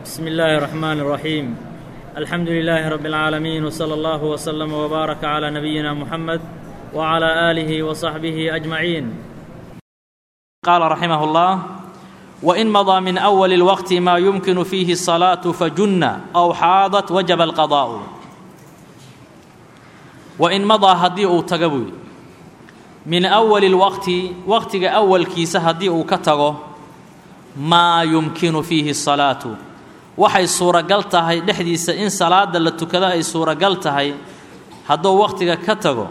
بسم الله الرحمن الرحيم الحمد لله رب العالمين وصلى الله وسلم وبارك على نبينا محمد وعلى اله وصحبه اجمعين قال رحمه الله وإن مضى من أول الوقت ما يمكن فيه الصلاة فجن أو حاضت وجب القضاء وإن مضى هديء تقبل من أول الوقت وقت أول كيس هديء كتغو ما يمكن فيه الصلاة waxay suuragal tahay dhexdiisa in salaada la tukado ay suuragal tahay hadduu wakhtiga ka tago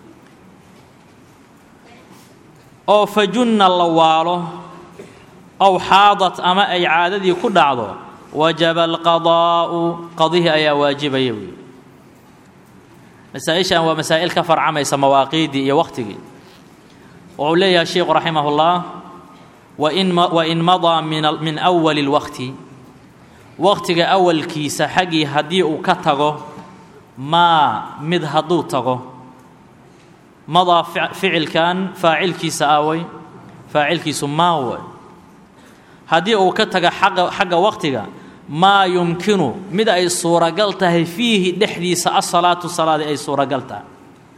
oo fajunna la waalo ow xaadat ama ay caadadii ku dhacdo wajaba alqadaa'u qadihii ayaa waajibaya wey masaa-ishan waa masaa'il ka farcamaysa mawaaqiiddii iyo wakhtigii wuxuu leeyahay sheikhu raximah ullah wain wain madaa min awali اlwaqti wakhtiga awalkiisa xaggii haddii uu ka tago maa mid hadduu tago madaa ficilkan faacilkiisa awey faacilkiisu maa way haddii uu ka taga xagga xagga wakhtiga maa yumkinu mid ay suuragal tahay fiihi dhexdiisa asalaatu salaadii ay suuragal tahay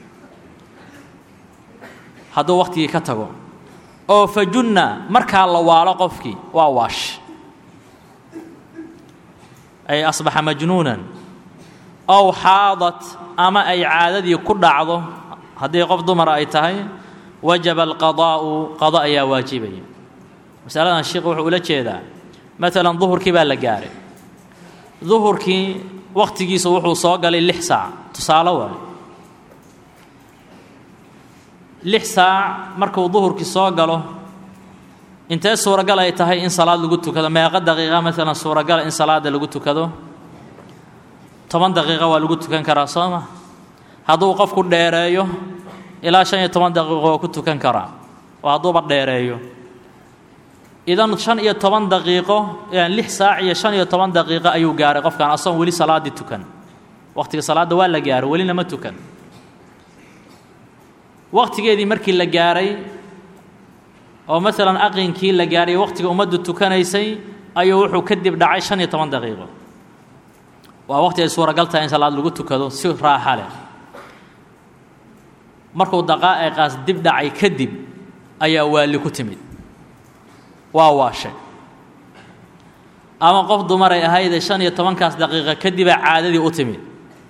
hadduu wakhtigii ka tago oo fajunna markaa la waalo qofkii waa waash ay asbaxa majnuunan ow xaadat ama ay caadadii ku dhacdo haddii qof dumara ay tahay wajaba alqadaa'u qado ayaa waajibaya masaladan sheikhu wuxuu ula jeedaa maalan duhurkii baa la gaaray duhurkii wakhtigiisu wuxuu soo galay lix saac tusaale waayo lix saac markuu duhurkii soo galo intee suuragal ay tahay in salaad lagu tukado meeqa daqiiqa maalan suuragala in salaada lagu tukado toban daqiiqa waa lagu tukan karaa soo ma hadduu qofku dheereeyo ilaa shan iyo toban daqiiqo waa ku tukan karaa oo hadduuba dheereeyo idan shan iyo toban daqiiqo lix saac iyo shan iyo toban daqiiqo ayuu gaaray qofkan asagoon weli salaaddii tukan wakhtiga salaadda waa la gaaray welina ma tukan wakhtigeedii markii la gaaray oo maalan aqinkii la gaaray wakhtiga ummaddu tukanaysay ayuu wuxuu kadib dhacay shan iyo toban daqiiqo waa wakhti ay suuragal tahay in salaad lagu tukado si raaxa leh markuu daqaa'iqaas dib dhacay kadib ayaa waali ku timid waa waashay ama qof dumaray ahaydee shan iyo tobankaas daqiiqa kadibaa caadadii u timid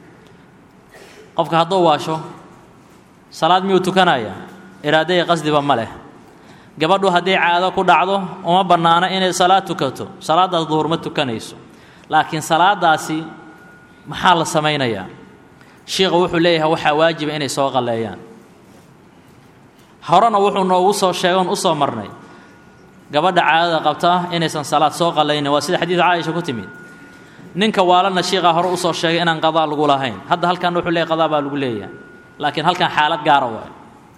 qofka hadduu waasho salaad miyuu tukanaya iraadaya qasdiba ma leh gabadhu hadday caado ku dhacdo uma bannaano inay salaad tukato salaaddaas duhur ma tukanayso laakiin salaadaasi maxaa la samaynayaa shiikhu wuxuu leeyahay waxaa waajiba inay soo qalleeyaan horena wuxuu noogu soo sheegoon u soo marnay gabadha caadada qabta inaysan salaad soo qallaynin waa sida xadiid caaisha ku timid ninka waalana shiikaa hore usoo sheegay inaan qadaa lagu lahayn hadda halkan wuxuu leeyahy qadaa baa lagu leeyahay laakiin halkan xaalad gaara waayo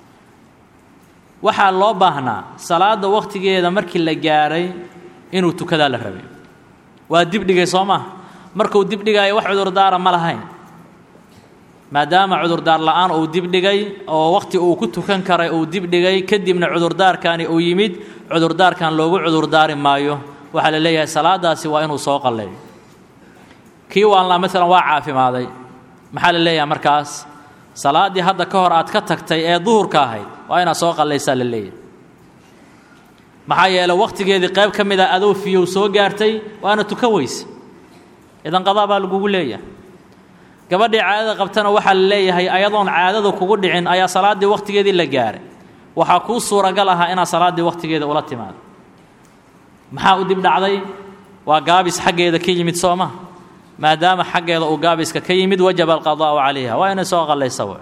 waxaa loo baahnaa salaadda wakhtigeeda markii la gaaray inuu tukadaa la rabay waa dibdhigay soo maha markuu dibdhigaayo wax cudurdaara ma lahayn maadaama cudurdaar la'aan uu dibdhigay oo wakhti uu ku tukan karay uu dibdhigay kadibna cudurdaarkani uu yimid cudurdaarkan loogu cudurdaari maayo waxaa la leeyahay salaadaasi waa inuu soo qalleeyo kii waalnaa maalan waa caafimaaday maxaa la leeyahay markaas salaaddii hadda ka hor aad ka tagtay ee duhurka ahayd waa inaad soo qallaysaa la leeyahay maxaa yeeley wakhtigeedii qayb ka mid a adoo fiyow soo gaartay waana tukan weyse idan qadaa baa lagugu leeyahay gabadhii caadada qabtana waxaa la leeyahay ayadoon caadadu kugu dhicin ayaa salaaddii wakhtigeedii la gaaray waxaa kuu suuragal ahaa inaad salaaddii wakhtigeeda ula timaado maxaa u dib dhacday waa gaabis xaggeeda ka yimid soo ma maadaama xaggeeda uu gaabiska ka yimid wajaba alqadaa'u calayha waa inay soo qallaysa w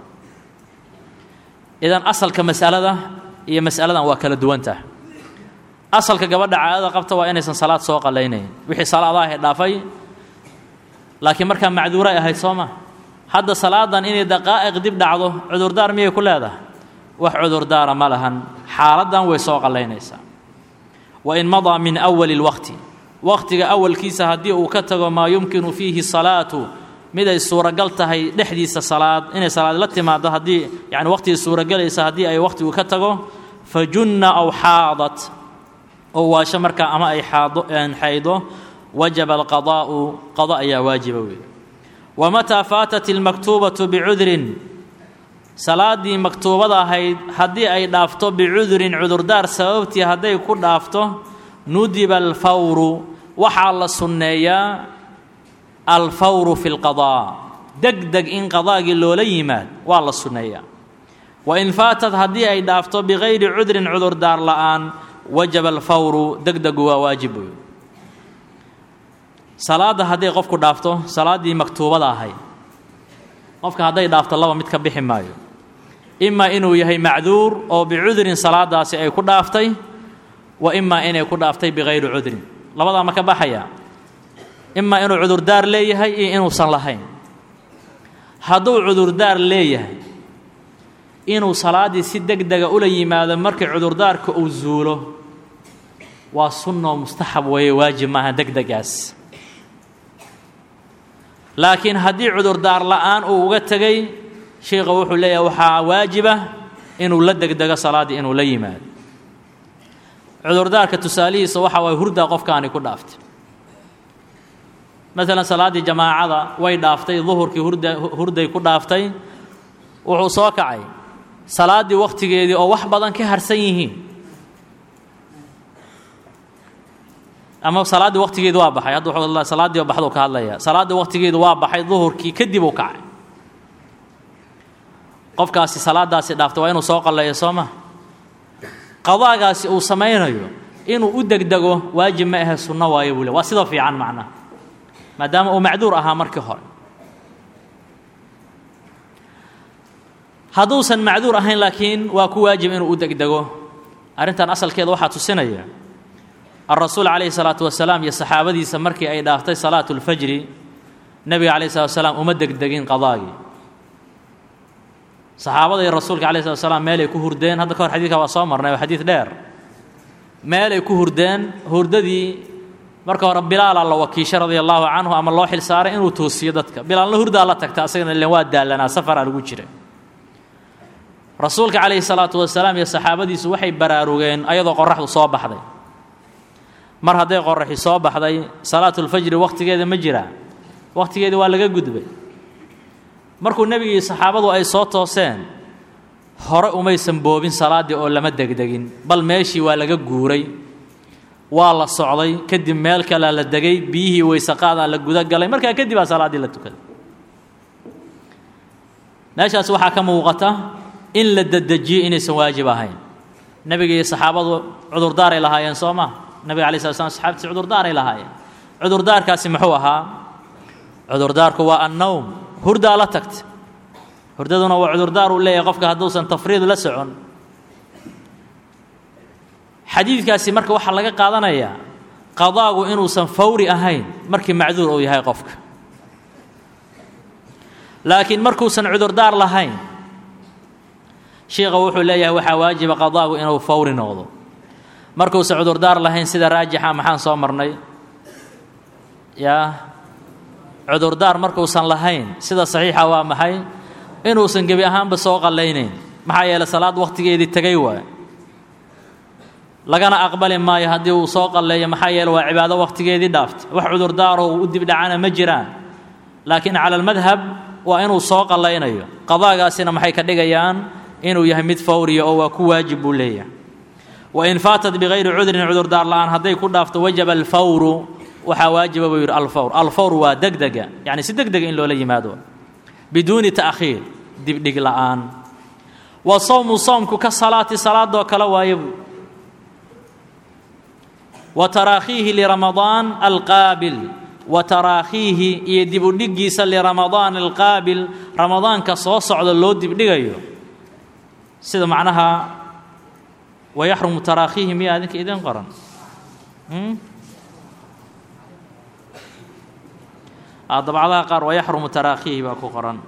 idan asalka masalada iyo masaladan waa kala duwantah asalka gabadha caadada qabta waa inaysan salaad soo qallaynayn wixii salaadaha dhaafay laakiin markaa macduuray ahayd soo ma hadda salaadan inay daqaa'iq dib dhacdo cudurdaar miyay ku leedahay wax cudurdaara ma lahan xaaladdan way soo qallaynaysaa wain madaa min awali اlwaqti wakhtiga awalkiisa haddii uu ka tago maa yumkinu fiihi salaatu mid ay suuragal tahay dhexdiisa salaad inay salaad la timaado haddii yani wakhtigii suuragelaysa haddii ay wakhtigu ka tago fajunna aw xaadat oo waasho markaa ama ay xaado xaydo wajaba alqadaa'u qada ayaa waajiba weeye wamataa faatat ilmaktuubatu bicudrin salaaddii maktuubada ahayd haddii ay dhaafto bicudurin cudurdaar sababtii hadday ku dhaafto nudiba alfawru waxaa la sunneeyaa alfawru fi lqadaa deg deg in qadaagii loola yimaad waa la sunneeyaa wain faatad haddii ay dhaafto bikayri cudrin cudurdaar la'aan wajaba alfawru deg degu waa waajib wey salaadda hadday qofku dhaafto salaaddii maktuubada ahayd qofka hadday dhaafto laba mid ka bixi maayo imaa inuu yahay macduur oo bicudrin salaadaasi ay ku dhaaftay wa imaa inay ku dhaaftay bikayri cudrin labadaa ma ka baxaya imaa inuu cudurdaar leeyahay iyo inuusan lahayn hadduu cudurdaar leeyahay inuu salaaddii si deg dega ula yimaado markii cudurdaarka uu zuulo waa sunno mustaxab weeye waajib maaha deg degaas laakiin haddii cudurdaar la'aan uu uga tegay sheikha wuxuu leeyahay waxaa waajiba inuu la degdego salaaddii inuu la yimaado cudurdaarka tusaalihiisa waxa waay hurdaa qofkaani ku dhaaftay maalan salaaddii jamaacada way dhaaftay duhurkii hurda hurday ku dhaaftay wuxuu soo kacay salaaddii wakhtigeedii oo wax badan ka harsan yihiin ama salaaddii wakhtigeedi waa baxay hadda wuxuu salaaddii baxduu ka hadlaya salaaddii wakhtigeedu waa baxay duhurkii kadib uu kacay qofkaasi salaadaasi dhaaftay waa inuu soo qalleeyo soo ma qadaagaasi uu samaynayo inuu u degdego waajib ma ahe sunno waayo buu le waa sida fiican macnaha maadaama uu macduur ahaa markii hore hadduusan macduur ahayn laakiin waa ku waajib inuu u degdego arrintan asalkeeda waxaa tusinaya alrasuul calayhi salaatu wasalaam iyo saxaabadiisa markii ay dhaaftay salaatu lfajri nebiga calayhi salatu wasalaam uma degdegin qadaagii saxaabada iyo rasuulka calayhi salatu wasalaam meelay ku hurdeen hadda ka hor xadiidka waa soo marnay waa xadiid dheer meelay ku hurdeen hurdadii marka hore bilaala la wakiishay radia allaahu canhu ama loo xil saaray inuu toosiyo dadka bilaalna hurdaa la tagta asagana ilen waa daalanaa safaraa lagu jiray rasuulka calayhi salaatu wasalaam iyo saxaabadiisu waxay baraarugeen ayadoo qoraxdu soo baxday mar hadday qoraxi soo baxday salaatulfajri wakhtigeeda ma jiraa wakhtigeeda waa laga gudbay markuu nebigii saxaabadu ay soo tooseen hore umaysan boobin salaaddii oo lama degdegin bal meeshii waa laga guuray waa la socday kadib meel kalea la degay biyihii weysaqaadaa la guda galay markaa kadib aa salaaddii la tukaday meeshaas waxaa ka muuqata in la dedejiyo inaysan waajib ahayn nebiga iyo saxaabadu cudurdaaray lahaayeen soo ma nebiga alai slat slam saxabtiisi cudurdaaray lahaayeen cudurdaarkaasi muxuu ahaa cudurdaarku waa annowm hurdaa la tagta hurdaduna waa cudurdaar uu leeyahay qofka hadduusan tafriid la socon xadiidkaasi marka waxaa laga qaadanayaa qadaagu inuusan fawri ahayn markii macduur uu yahay qofka laakiin markuusan cudurdaar lahayn sheikha wuxuu leeyahay waxaa waajiba qadaagu inuu fawri noqdo markuusan cudurdaar lahayn sida raajixa maxaan soo marnay yaa cudurdaar markuusan lahayn sida saxiixa waa maxay inuusan gebi ahaanba soo qallaynayn maxaa yeeley salaad wakhtigeedii tegay waay lagana aqbali maayo haddii uu soo qalleeyo maxaa yeele waa cibaado wakhtigeedii dhaaftay wax cudurdaaro uu u dibdhacana ma jiraan laakiin cala almadhab waa inuu soo qallaynayo qadaagaasina maxay ka dhigayaan inuu yahay mid fawriya oo waa ku waajib buu leeyahay wain faatat bikayri cudrin cudurdaar la'aan hadday ku dhaafto wajaba alfawru waxaa waajiba buu yidhi alfawr alfawr waa degdega yacni si deg dega in loola yimaado biduuni ta'khiir dibdhig la'aan wa sawmu soomku ka salaati salaadoo kale waaye buu wa taraakhiihi liramadaan alqaabil wa taraakhiihi iyo dibudhiggiisa liramadaan alqaabil ramadaanka soo socda loo dibdhigayo sida macnaha wayaxrumu taraakhiihi miyaa adinka idin qoran dabcadaha qaar wayaxrumu taraakhiihi baa ku qoran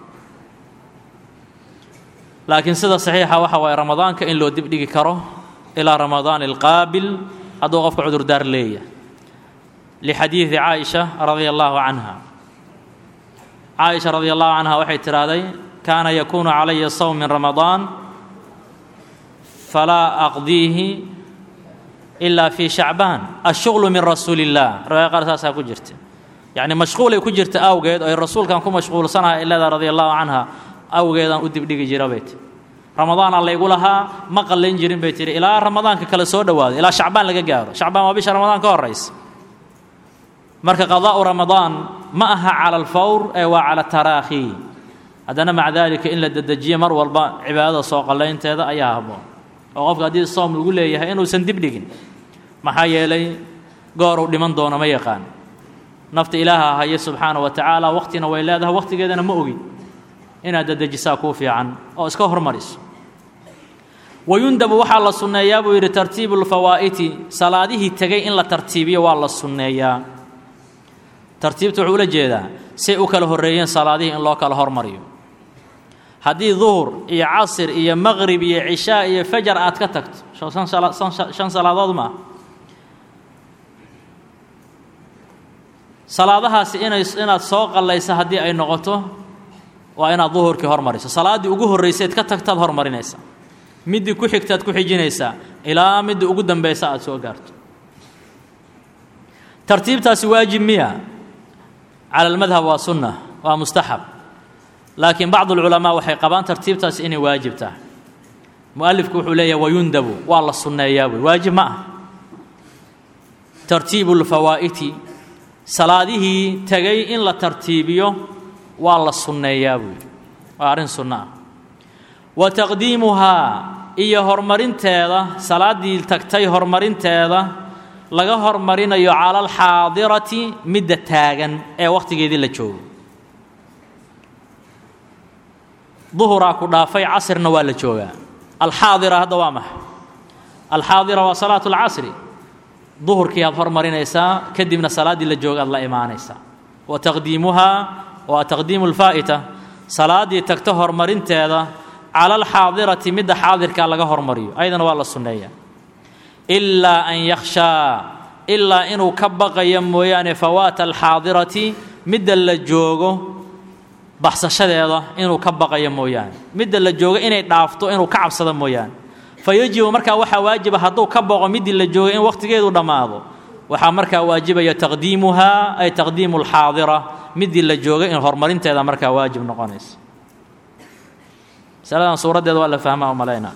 laakiin sida saxiixa waxa waaye ramadaanka in loo dibdhigi karo ilaa ramadaan alqaabil hadduu qofka cudurdaar leeyahay lixadiidi caaisha radia allaahu canha caaisha radia allahu canha waxay tidhaahday kaana yakuunu calaya sawm min ramadaan falaa aqdiihi ilaa fii shacbaan ashuغlu min rasuuli اllah riwaaya qaar saasaa ku jirta yacni mashquulay ku jirta awgeed oo ay rasuulkan ku mashquulsanaha ilada radia allahu canha awgeedaan u dibdhigi jira bay tii ramadaana laygu lahaa ma qallayn jirin bay tihi ilaa ramadaanka kale soo dhowaaday ilaa shacbaan laga gaaro shacbaan waa bisha ramadaan ka horaysa marka qadaa'u ramadaan ma aha cala alfawr ee waa cala taraakhi haddana maca daalika in la dedejiyo mar walba cibaadada soo qallaynteeda ayaa habboon oo qofka haddii soom lagu leeyahay inuusan dibdhigin maxaa yeelay gooruu dhiman doono ma yaqaan nafta ilaaha haya subxaana wa tacaala waqtina way leedahay waqtigeedana ma ogin inaad dedejisaa kuu fiican oo iska hormariso wayundabu waxaa la sunneeyaa buu yidhi tartiibu lfawaa'iti salaadihii tegay in la tartiibiyo waa la sunneeyaa tartiibta wuxuu ula jeedaa say u kala horreeyeen salaadihii in loo kala hormariyo haddii duhur iyo casir iyo maqrib iyo cishaa iyo fajar aad ka tagto shan salaadood maaha salaadahaasi inay inaad soo qallaysa haddii ay noqoto waa inaad duhurkii hormariso salaaddii ugu horrayseed ka tagtaad hormarinaysa middii ku xigtaad ku xijinaysaa ilaa middii ugu dambaysa aad soo gaarto tartiibtaasi waajib miya cala almadhab waa sunna waa mustaxab laakiin bacdu alculamaa waxay qabaan tartiibtaasi inay waajib tahay mu'alifku wuxuu leeyahay wayundabu waa la sunneeyaa buy waajib ma ah tartiibu lfawaa'iti salaadihii tegay in la tartiibiyo waa la sunneeyaa buy waa arrin sunno ah wa taqdiimuhaa iyo horumarinteeda salaaddii tagtay horumarinteeda laga hormarinayo cala alxaadirati midda taagan ee wakhtigeedii la joogo duhuraa ku dhaafay casirna waa la joogaa alxaadira hadda waa maxay alxaadira waa salaatu alcasri duhurkii aad hormarinaysaa kadibna salaaddii la jooga aad la imaanaysaa wa taqdiimuhaa waa taqdiimu lfaa'ita salaaddii tagta horumarinteeda cala alxaadirati midda xaadirkaa laga hormariyo ayadana waa la sunneeyaa ilaa an yakhshaa ilaa inuu ka baqayo mooyaane fawaata alxaadirati midda la joogo baxsashadeeda inuu ka baqayo mooyaane midda la joogo inay dhaafto inuu ka cabsado mooyaane fa yajibu markaa waxaa waajiba hadduu ka boqo middii la joogay in wakhtigeedu dhammaado waxaa markaa waajibaya taqdiimuhaa ay taqdiimu alxaadira middii la joogay in horumarinteeda markaa waajib noqonaysa masaladan suuraddeeda waa la fahmaa umalaynaa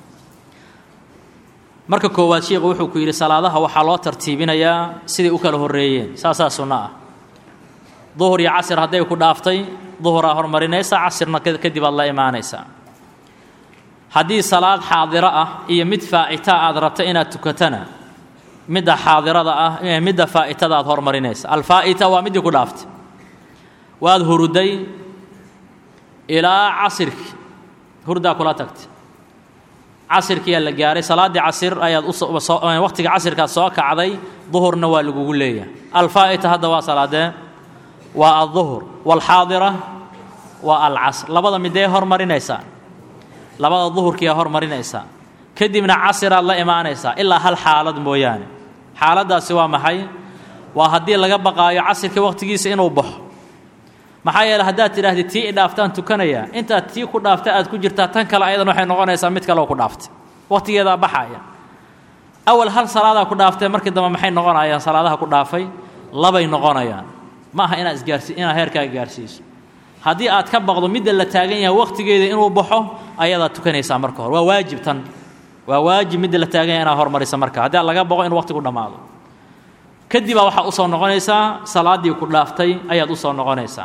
marka koowaad sheikhu wuxuu ku yidhi salaadaha waxaa loo tartiibinayaa siday u kala horreeyeen saasaa sunno ah duhur iyo casir hadday ku dhaaftay duhuraa hormarinaysa casirna kadib aad la imaanaysaa haddii salaad xaadiro ah iyo mid faa'ita aad rabta inaad tukatana midda xaadirada ah midda faa'itada aad hormarinaysa alfaa'ita waa middii ku dhaaftay waad huruday ilaa casirki hurdaa kula tagtay casirkiyaa la gaaray salaaddii casir ayaad uwaqtiga casirkaad soo kacday duhurna waa lagugu leeyahay alfaa'ita hadda waa salaadee waa alduhur waalxaadira waa alcasr labada midee hormarinaysaa labada duhurkiiaa hormarinaysaa kadibna casiraad la imaanaysaa ilaa hal xaalad mooyaane xaaladdaasi waa maxay waa haddii laga baqaayo casirka wakhtigiisa inuu baxo maxaa yeele haddaad tidhaahdid tii i dhaaftaan tukanayaa intaad tii ku dhaafta aad ku jirtaa tan kale ayadan waxay noqonaysaa mid kaleoo ku dhaaftay wakhtigeedaa baxaya awal hal salaadaa ku dhaaftee markii dambe maxay noqonayaan salaadaha ku dhaafay labay noqonayaan ma aha inaad isgaarsi inaad heerkaaga gaarsiiso haddii aad ka baqdo midda la taagan yahay wakhtigeeda inuu baxo ayadaad tukanaysaa marka hore waa waajib tan waa waajib midda la taagan yahay inaad hormarisa marka haddii laga baqo inuu waqtigu dhammaado kadibaa waxaad usoo noqonaysaa salaaddii ku dhaaftay ayaad usoo noqonaysaa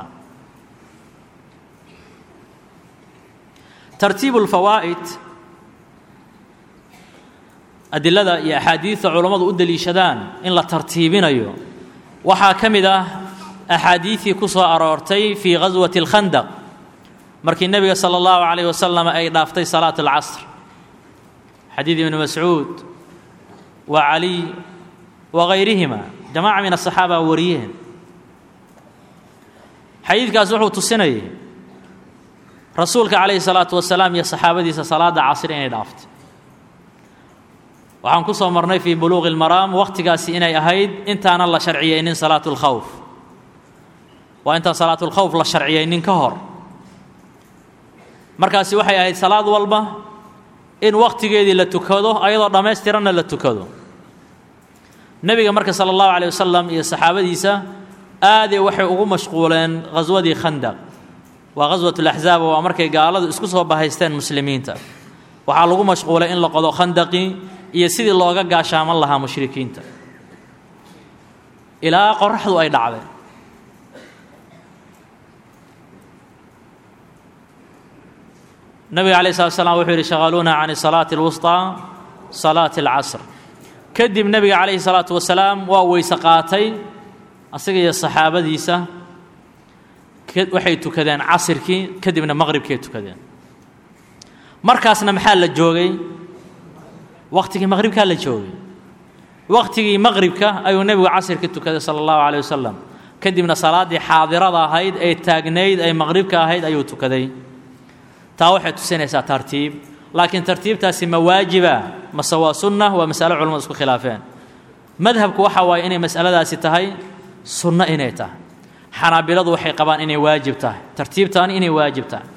tartiibu lfawaa'id adilada iyo axaadiidta culammadu u deliishadaan in la tartiibinayo waxaa ka mid ah axaadiidii ku soo aroortay fii ghaswati اlkhandaq markii nebiga sala اllahu calayh wasalam ay dhaaftay salaat اlcasr xadiid ibni mascuud wa caliy wa gayrihima jamaaca min asaxaaba wariyeen xadiidkaas wuxuu tusinayay rasuulka calayhi salaatu wasalaam iyo saxaabadiisa salaadda casr inay dhaaftay waxaan ku soo marnay fii buluuqi اlmaraam wakhtigaasi inay ahayd intaanan la sharciyeynin salaatu اlkhawf waa intaan salaatulkhawf la sharciyeynin ka hor markaasi waxay ahayd salaad walba in wakhtigeedii la tukado ayadoo dhammaystiranna la tukado nebiga marka sala allahu caleyh wasalam iyo saxaabadiisa aaday waxay ugu mashquuleen ghaswadii khandaq waa ghaswat laxzaab waa markay gaaladu isku soo bahaysteen muslimiinta waxaa lagu mashquulay in la qodo khandaqii iyo sidii looga gaashaaman lahaa mushrikiinta ilaa qoraxdu ay dhacday nabiga alay slat slam wuxuu yidhi shaqaluuna can salaati اlwusطىa salaati اlcasr kadib nebiga calayhi salaatu wasalaam waa weyse qaatay asaga iyo saxaabadiisa waxay tukadeen casirkii kadibna maqribkay tukadeen markaasna maxaa la joogay wakhtigii maqribkaa la joogay wakhtigii maqribka ayuu nebigu casirkii tukaday sala allahu caleyh wasalam kadibna salaaddii xaadirada ahayd ee taagnayd ee maqribka ahayd ayuu tukaday taa waxay tusinaysaa tartiib laakiin tartiibtaasi ma waajiba mase waa sunna waa masalo culamadu isku khilaafeen madhabku waxa waaye inay masaladaasi tahay sunno inay tahay xanaabiladu waxay qabaan inay waajib tahay tartiibtaani inay waajib tahay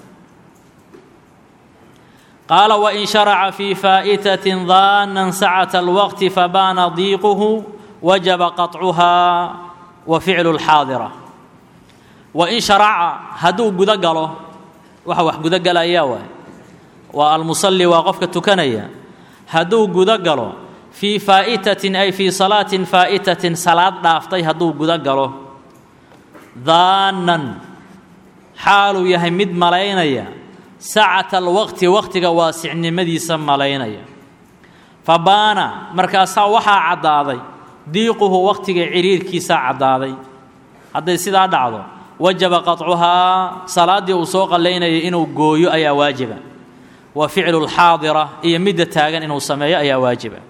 qaala wain sharaca fii faa'itatin daanan sacata alwaqti fabaana diiquhu wajaba qaطcuhaa wa ficlu lxaadira wain sharaca hadduu gudo galo waxa wax gudo galayaa waay waa almusalli waa qofka tukanaya hadduu gudo galo fii faa'itatin ay fii salaatin faa'itatin salaad dhaaftay hadduu gudo galo daanan xaaluu yahay mid malaynaya sacata alwaqti waqtiga waasicnimadiisa malaynaya fa baana markaasaa waxaa caddaaday diiquhu waqtiga ciriirkiisaa caddaaday hadday sidaa dhacdo wajaba qaطcuhaa salaaddii uu soo qallaynayay inuu gooyo ayaa waajiba wa ficlu lxaadira iyo midda taagan inuu sameeyo ayaa waajiba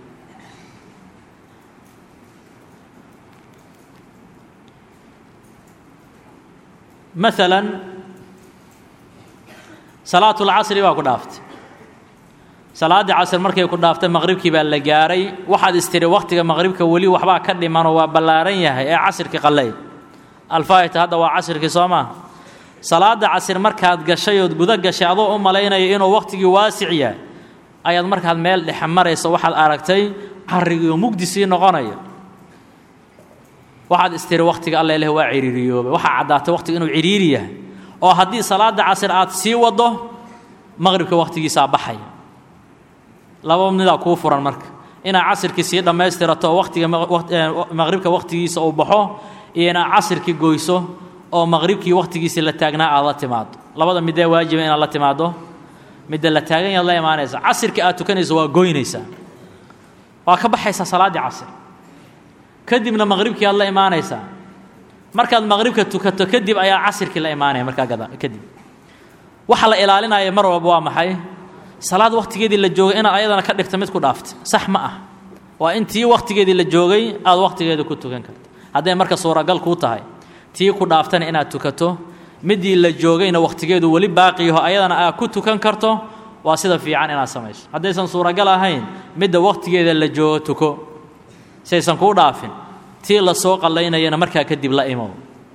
maalan salaatu lcasri baa ku dhaaftay salaaddii casr markay ku dhaaftay maqribkii baa la gaaray waxaad istiri wakhtiga maqribka weli waxbaa ka dhimanoo waa ballaaran yahay ee casirkii qallayd alfaahita hadda waa casirkii soo maaha salaadda casir markaad gashay ood gudo gashay adoo u malaynaya inuu wakhtigii waasic yahay ayaad markaad meel dhexe maraysa waxaad aragtay carrigiioo mugdi sii noqonaya waxaad istiri wakhtiga alla ileh waa ciriiriyoobay waxaa caddaatay wakhtiga inuu ciriiri yahay oo haddii salaadda casir aad sii waddo maqribka wakhtigiisaa baxaya laba midaa kuu furan marka inaad casirkii sii dhammaystirato oo wakhtiga maqribka wakhtigiisa uu baxo iyo inaad casirkii goyso oo maqribkii wakhtigiisii la taagnaa aad la timaado labada midee waajiba inaad la timaado midda la taagan yaad la imaanaysa casirkii aad tukanayso waa goynaysaa waa ka baxaysaa salaaddii casir kadibna maqribkii aad la imaanaysaa markaad maqribka tukato kadib ayaa casirkii la imaanaya markaa kadib waxa la ilaalinaya mar walba waa maxay salaad wakhtigeedii la joogay inaad ayadana ka dhigta mid ku dhaaftay sax ma ah waa in tii wakhtigeedii la joogay aad wakhtigeeda ku tukan karta hadday marka suuragal kuu tahay tii ku dhaaftana inaad tukato midii la joogayna wakhtigeedu weli baaqiyaho ayadana aad ku tukan karto waa sida fiican inaad samayso haddaysan suuragal ahayn midda wakhtigeeda la joogo tuko saysan kuu dhaafin tii la soo qallaynayana markaa kadib la imow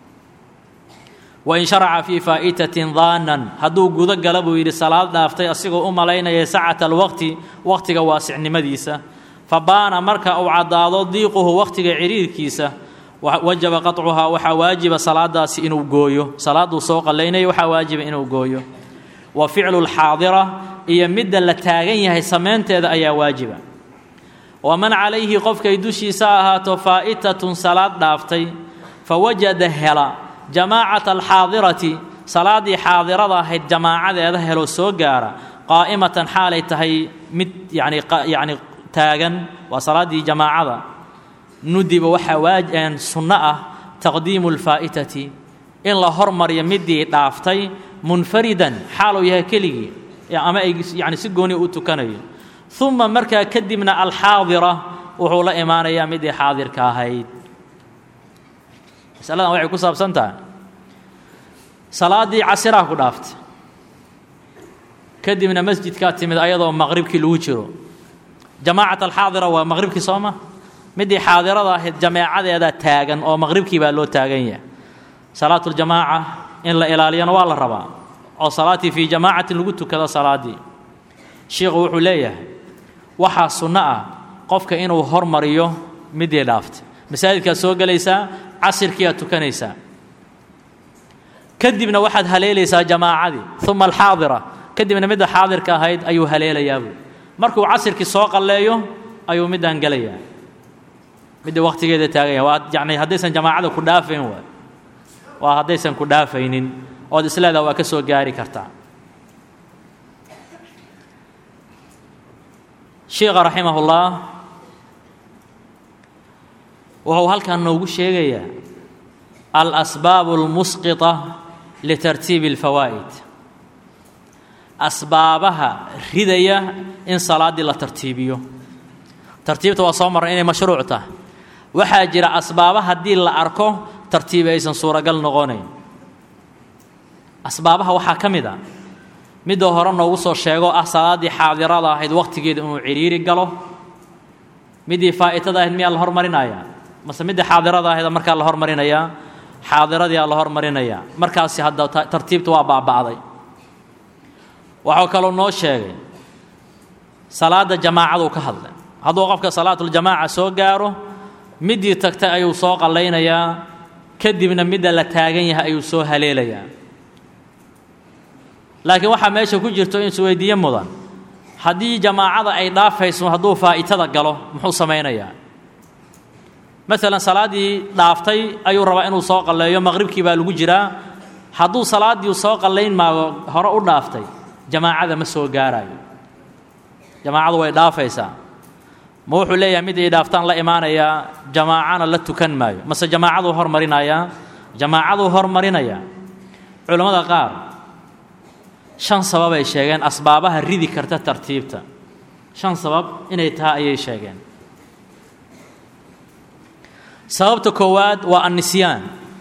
wain sharaca fii faa'itatin daanan hadduu gudo gala buu yidhi salaad dhaaftay asigoo u malaynaya sacata alwaqti wakhtiga waasicnimadiisa fa baana marka uu caddaado diiquhu wakhtiga ciriirkiisa wajaba qaطcuhaa waxaa waajiba salaadaasi inuu gooyo salaadduu soo qallaynaya waxaa waajiba inuu gooyo wa ficlu lxaadira iyo midda la taagan yahay samaynteeda ayaa waajiba waman calayhi qofkay dushiisa ahaato faa'itatun salaad dhaaftay fawajada hela jamaacata alxaadirati salaaddii xaadirada ahayd jamaacadeeda helo soo gaara qaa'imatan xaalay tahay mid yani yacni taagan waa salaaddii jamaacada nudiba waxaa waaj sunno ah taqdiimu alfaa'itati in la hormariyo midii dhaaftay munfaridan xaaluu yahay keligii ama ay yani si gooni u tukanayo uma markaa kadibna alxaadira wuxuu la imaanayaa midii xaadirka ahayd masaladan waxay ku saabsan tahay salaaddii casiraha ku dhaaftay kadibna masjidkaa timid ayadoo maqribkii lagu jiro jamaacat alxaadira waa maqribkii sooma midii xaadirada ahayd jameecadeeda taagan oo maqribkii baa loo taagan yahay salaatuljamaaca in la ilaaliyana waa la rabaa oo salaatii fii jamaacatin lagu tukado salaaddii shiikhu wuxuu leeyahay waxaa sunno ah qofka inuu hormariyo midii dhaaftay masaajidkaad soo gelaysaa casirkii aad tukanaysaa kadibna waxaad haleelaysaa jamaacadii uma alxaadira kadibna midda xaadirka ahayd ayuu haleelayaa buui markuu casirkii soo qalleeyo ayuu middaan gelayaa midda wakhtigeeda taagan yahay waa yacni haddaysan jamaacada ku dhaafayn waay waa haddaysan ku dhaafaynin ood isleedaha waa ka soo gaari kartaa sheikha raximahullah wuxuu halkan noogu sheegayaa alasbaabu almusqita litartiibi alfawaa'id asbaabaha ridaya in salaaddii la tartiibiyo tartiibta waa soo marray inay mashruuc tahay waxaa jira asbaaba haddii la arko tartiibi aysan suuragal noqonayn asbaabaha waxaa ka mid a midda hore noogu soo sheego ah salaaddii xaadirada ahayd wakhtigeeda inuu cidhiiri galo middii faa'itada ahayd miyaa la hormarinayaa mase middii xaadirada ahayd markaa la hormarinayaa xaadiradii la hormarinayaa markaasi hadda tartiibta waa baaba'day waxuu kaloo noo sheegay salaadda jamaacaduu ka hadlay hadduu qofka salaatuljamaaca soo gaaro middii tagtay ayuu soo qallaynayaa kadibna midda la taagan yahay ayuu soo haleelayaa laakiin waxaa meesha ku jirto in isweydiiye mudan haddii jamaacada ay dhaafayso hadduu faa'itada galo muxuu samaynayaa maalan salaaddii dhaaftay ayuu rabaa inuu soo qalleeyo maqribkii baa lagu jiraa hadduu salaaddii soo qallayn maago hore u dhaaftay jamaacada ma soo gaarayo jamaacadu way dhaafaysaa ma wuxuu leeyahay mid ay dhaaftaan la imaanayaa jamaacana la tukan maayo mase jamaacaduu hormarinayaa jamaacaduu hormarinayaa culammada qaar shan sabab ay sheegeen asbaabaha ridi karta tartiibta shan sabab inay tahay ayay sheegeen sababta koowaad waa annisyaan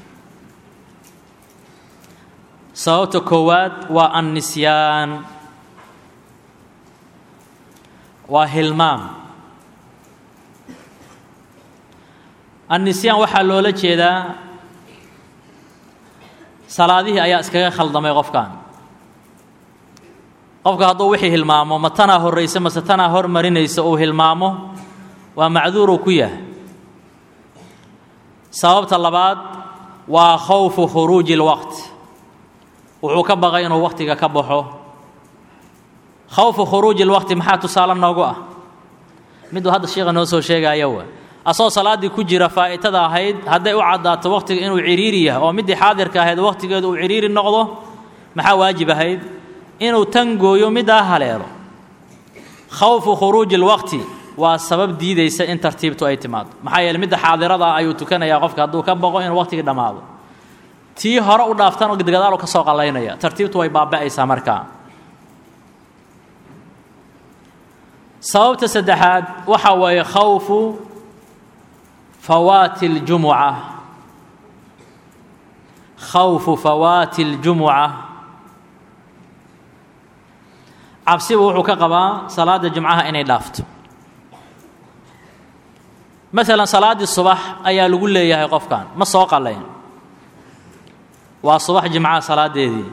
sababta koowaad waa annisyaan waa hilmaam annisyaan waxaa loola jeedaa salaadihii ayaa iskaga khaldamay qofkan qofka hadduu wixii hilmaamo ma tanaa horraysa mase tanaa hormarinaysa uu hilmaamo waa macduuruu ku yahay sababta labaad waa khawfu khuruuji اlwaqt wuxuu ka baqay inuu wakhtiga ka baxo khawfu khuruuji اlwaqti maxaa tusaale noogu ah miduu hadda sheikha noo soo sheegaya wa asagoo salaaddii ku jira faa'itada ahayd hadday u caddaato wakhtiga inuu cidhiiri yahay oo middii xaadirka ahayd wakhtigeedu uu cidhiiri noqdo maxaa waajib ahayd inuu tan gooyo middaa haleelo khawfu khuruuji اlwaqti waa sabab diidaysa in tartiibtu ay timaado maxaa yeele midda xaadirada ayuu tukanayaa qofka hadduu ka boqo inuu wakhtigii dhammaado tii hore u dhaaftan oo gadaalu ka soo qallaynaya tartiibtu way baaba'aysaa markaa sababta saddexaad waxaa weeye khawfu fawaati اljumuca khawfu fawaati اljumuca cabsibu wuxuu ka qabaa salaadda jumcaha inay dhaafto maalan salaaddii subax ayaa lagu leeyahay qofkan ma soo qallayn waa subax jimcaha salaaddeedii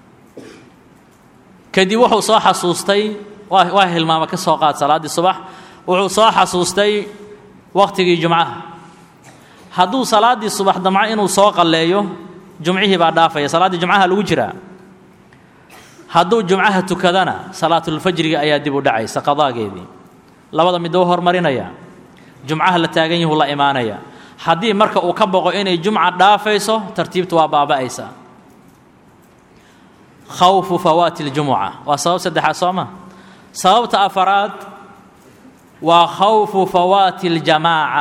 kadib wuxuu soo xasuustay waa waa hilmaama ka soo qaad salaaddii subax wuxuu soo xasuustay wakhtigii jumcaha hadduu salaaddii subax damco inuu soo qalleeyo jumcihii baa dhaafaya salaaddii jumcaha lagu jiraa hadduu jumcaha tukadana salaatulfajriga ayaa dib u dhacaysa qadaageedii labada midda u hormarinaya jumcaha la taagan yahu la imaanaya haddii marka uu ka boqo inay jumca dhaafayso tartiibtu waa baaba'aysaa khawfu fawaati اljumuca waa sabab saddexaad soo ma sababta afaraad waa khawfu fawaati اljamaaca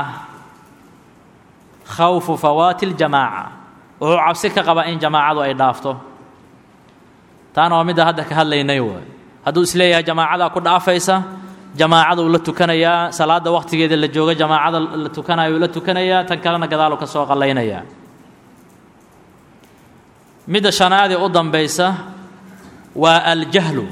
khawfu fawaati اljamaaca wuxuu cabsi ka qabaa in jamaacadu ay dhaafto taana waa midda hadda ka hadlaynay waay hadduu isleeyahay jamaacadaa ku dhaafaysa jamaacaduu la tukanayaa salaadda wakhtigeeda la jooga jamaacada la tukanayuu la tukanayaa tan kalena gadaalu ka soo qallaynayaa midda shanaadee u dambaysa waa aljahlu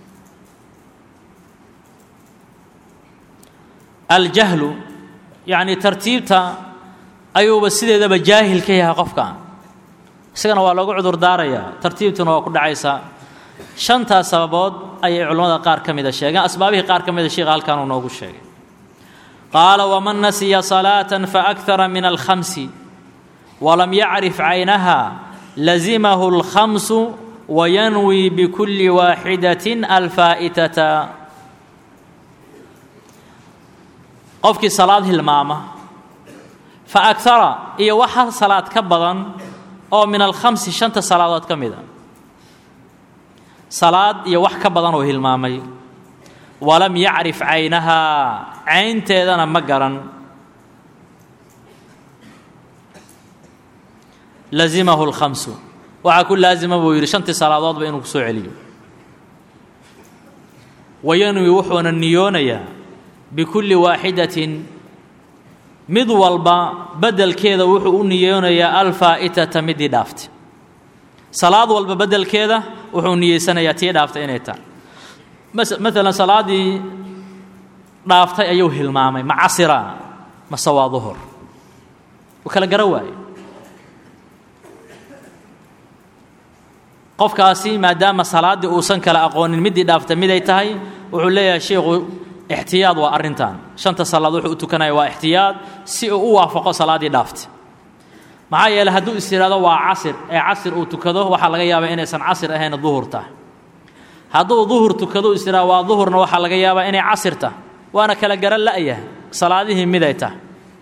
aljahlu yacni tartiibta ayuuba sideedaba jaahil ka yahay qofka isagana waa loogu cudur daarayaa tartiibtuna waa ku dhacaysaa shantaas sababood ayay culimmada qaar ka mida sheegeen asbaabihii qaar ka mida sheikha halkan uu noogu sheegay qaala waman nasiya salaata faakara min alkhamsi walam yacrif caynaha lazimahu alkhamsu wayanwi bikulli waaxidatin alfaa'itata qofkii salaad hilmaama fa agara iyo wax hal salaad ka badan oo min alkhamsi shanta salaadood ka mid a salaad iyo wax ka badan oo hilmaamay walam yacrif caynahaa caynteedana ma garan lazimahu lkhamsu waxaa ku laazima buu yidhi shantii salaadoodba inuu ku soo celiyo wayanwi wuxuuna niyoonayaa bikulli waaxidatin mid walba beddelkeeda wuxuu u niyoonayaa alfaa'itata midii dhaaftay salaad walba beddelkeeda wuxuu niyeysanayaa tii dhaaftay inay tahay maalan salaaddii dhaaftay ayuu hilmaamay ma casira mase waa duhur u kala gara waaye qofkaasi maadaama salaaddii uusan kala aqoonin middii dhaaftay miday tahay wuxuu leeyahay sheikhu ixtiyaad waa arrintan shanta salaad wuxuu u tukanaya waa ixtiyaad si uu u waafaqo salaaddii dhaaftay maxaa yeeley hadduu is yidhahdo waa casir ee casir uu tukado waxaa laga yaabaa inaysan casir ahayn duhur tahay hadduu duhur tukado is yidhahdo waa duhurna waxaa laga yaabaa inay casir tahay waana kala garan la'yahay salaadihii miday tahay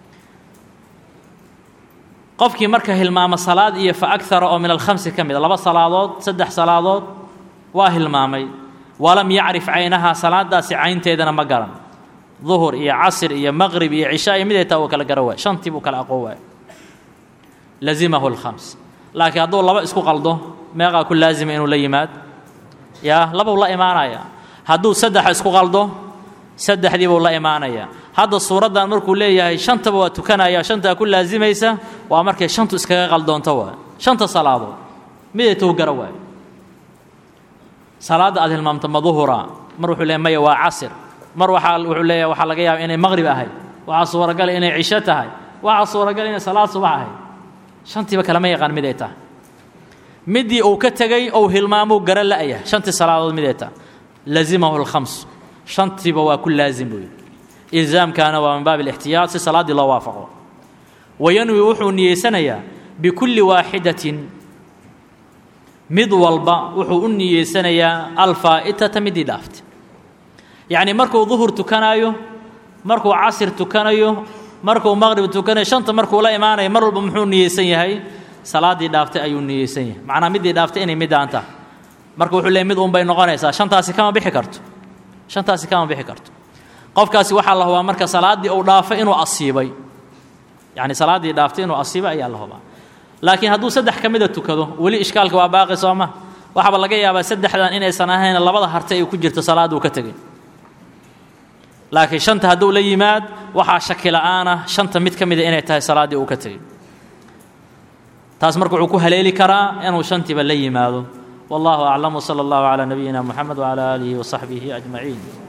qofkii marka hilmaama salaad iyo fa agara oo min alkhamsi ka mid a laba salaadood saddex salaadood waa hilmaamay walam yacrif caynahaa salaadaasi caynteedana ma garan duhur iyo casir iyo maqrib iyo cishaa iyo miday tahay uu kala gara waay shantii buu kala aqoon waay lazimahu lkhams laakiin hadduu laba isku qaldo meeqaa ku laazima inuu la yimaad yaa labuu la imaanaya hadduu saddex isku qaldo saddexdii buu la imaanaya hadda suuraddan markuu leeyahay shantaba waa tukanaya shantaa ku laazimaysa waa markay shantu iskaga qaldoonto waa shanta salaadood miday tuu gara waay salaadda aad hilmaamto ma duhura mar wuxuu leeyahy maya waa casir mar waxaa wuxuu leeyahay waxaa laga yaaba inay maqrib ahayd waxaa suuragal inay cisho tahay waxaa suuragal inay salaad subax ahayd shantiiba kalama yaqaan miday tahay midii uu ka tegey ou hilmaamuu gara la'yah shantii salaadood miday tahay lazimahu lkhams shantiiba waa ku laazim buu yidhi ilzaamkaana waa min baab alixtiyaad si salaaddii loo waafaqo wayanwi wuxuu niyeysanayaa bikulli waaxidatin mid walba wuxuu u niyeysanayaa alfaa'itata midii dhaaftay yacnii markuu duhur tukanaayo markuu casir tukanayo markuu maqrib tukanayo shanta markuu la imaanayo mar walba muxuu niyeysan yahay salaaddii dhaaftay ayuu niyeysan yahay macnaa middii dhaaftay inay middaan tahay marka wuxuu leeyay mid unbay noqonaysaa shantaasi kama bixi karto shantaasi kama bixi karto qofkaasi waxaa la hubaa marka salaaddii uu dhaafay inuu asiibay yacni salaaddii dhaaftay inuu asiibay ayaa la hubaa laakiin hadduu saddex ka mida tukado weli ishkaalka waa baaqi soo ma waxaaba laga yaabaa saddexdan inaysan ahayn labada harte ay ku jirto salaadduu ka tegay laakiin shanta hadduu la yimaad waxaa shaki la'aan ah shanta mid ka mida inay tahay salaaddii uu ka tegey taas marka wuxuu ku haleeli karaa inuu shantiiba la yimaado والله أعلم وصلى الله على نبينا محمد وعلى آله وصحبه أجمعين